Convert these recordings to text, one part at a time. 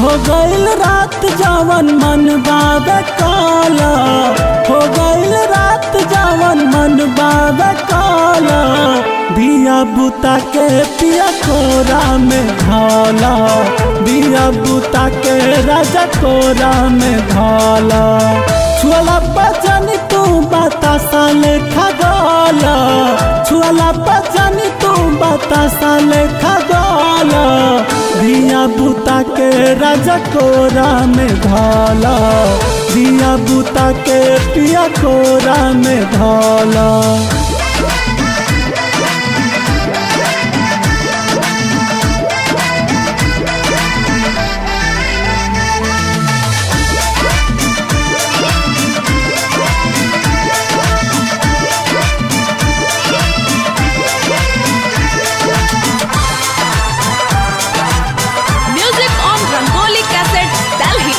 हो गईल रात जवन मन बाबे काला हो गईल रात जवन मन बाबे काला दिया बुता के पिया कोरा में ढाला दिया बुता के राजा कोरा में ढाला छुअला बचन तू बतासा लेखा गाला छुअला बचन तू बतासा लेखा गाला दिया बुता के राजा कोरा में ढाला दिया बुता के पिया कोरा में ढाला Music on Rangoli Cassettes, Delhi.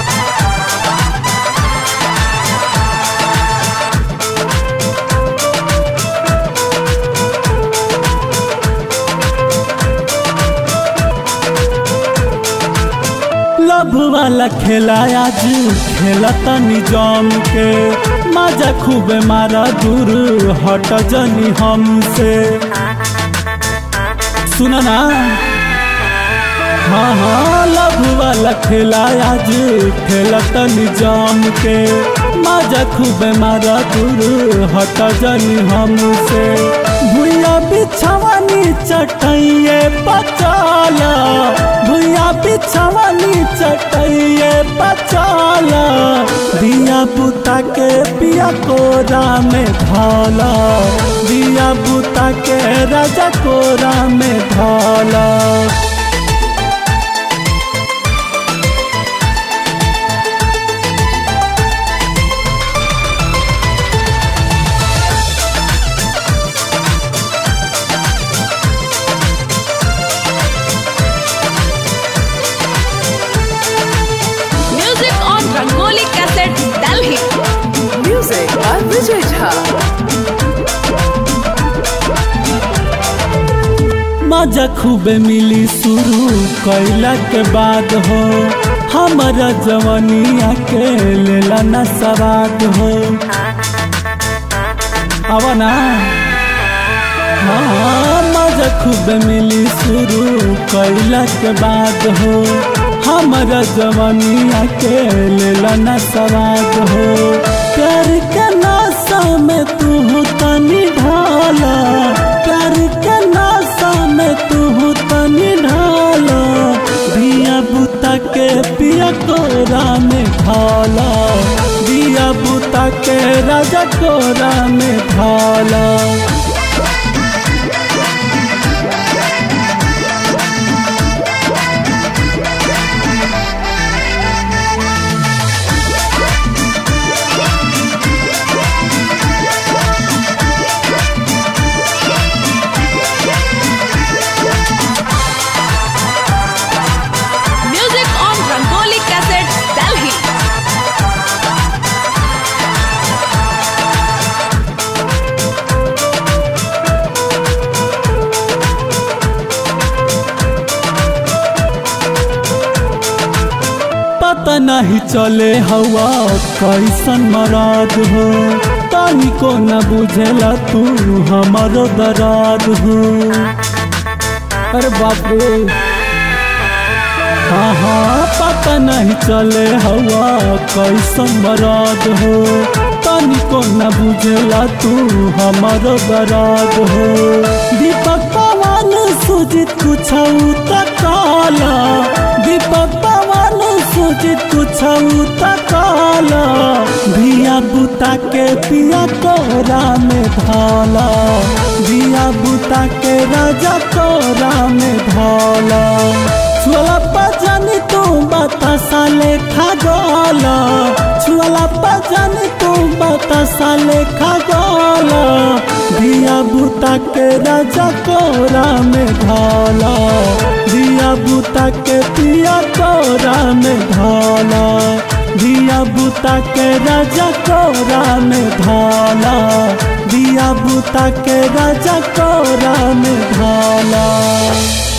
Love वाला खेला आज खेलता निजाम के मजा खूब मारा दूर हट जनी हमसे सुना ना हाँ हाँ लभ वाला खेला आज खेलता निजाम के मजा खूब मारा दूर हट जनी हमसे भूया बिछवानी चटैये पचाला भूया बिछवानी चटैये पचाला दिया बुता के पिया कोरा में ढाला दिया बुता के राजा कोरा में ढाला Music on Rangoli Cassettes, Delhi. Music by Vijay Jha. मजा खूबे मिली शुरू कैला के बाद हो हमारा जवानिया के लेला न सवाद हो आवा ना हाँ मजा खूबे मिली शुरू कैला के बाद हो हमारा जवानिया के लेला न सवाद हो प्यार के नाशा में तू तनी ढाला प्यार के नाशा में तू तनी ढाला दिया बुता के पिया कोरा में ढाला दिया बुता के राजा कोरा में ढाला Music on Rangoli Cassettes, Delhi. पता नहीं चले हवा कैसन मराद हो तानी को न बुझेला तू हमारो दराद हो अरे बाप रे हाँ हाँ पता नहीं चले हवा कैसन मराद हो तानी को न बुझेला तू हमारो दराद हो दीपक पवन सुजित कुछ काला दीपक पवन सुजित कुछ काला धिया बुता के पिया कोरा में ढाला दिया बुता के राजा कोरा में ढाला छुअला पजन तू बतासा लेखा गोला छुअला पजन तू बतासा लेखा गोला दिया बुता के राजा कोरा में ढाला दिया बुता के पिया कोरा में ढाला दिया बुता के राजा कोरा में ढाला दिया बुता के राजा कोरा में ढाला